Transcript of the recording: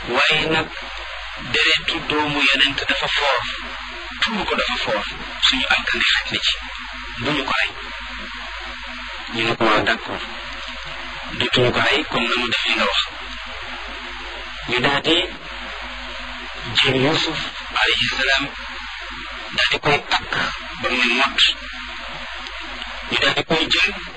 waaye nag deretu doomu yonent dafa foor tuur ko dafa foor suñu alkande xaj na ci bu ñu ko rey ñu ne ko waaw d'accord dutuñu ko rey comme na mu def li nga wax ñu daal di jël Yuusuf alayhi salaam daal di koy takk ba mu ne mott ñu daal di koy jël